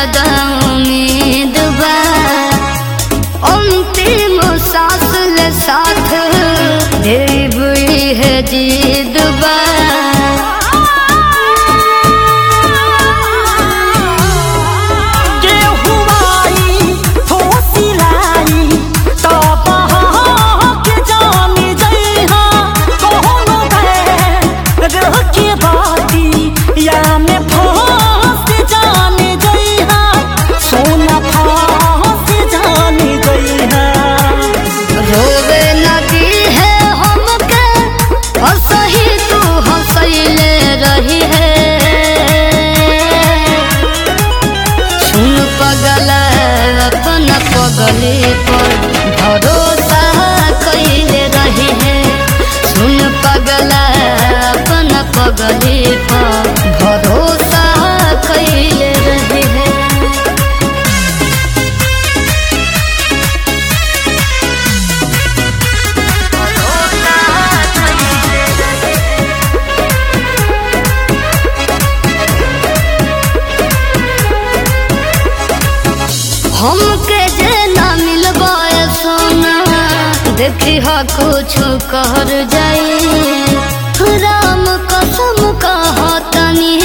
ज्यादा उम्मीद बा अंतिम सांस ले साथ देव है जीद बा के हुआई हो सिलाई तब के जाने जइहा कोनो रह के बाती या में फंस जाने जइहा सोना फंस जाने जइहा रोवे नदी है हमके हंसही तू हंसैले रही है सुन पगल अपन पगले पर भरोसा कैले रही है सुन पगल अपन पगले पर भरोसा कैले रही है हमके जे ना मिलबा सोना देखी हा कुछ कर जाई राम कसम कहा तनी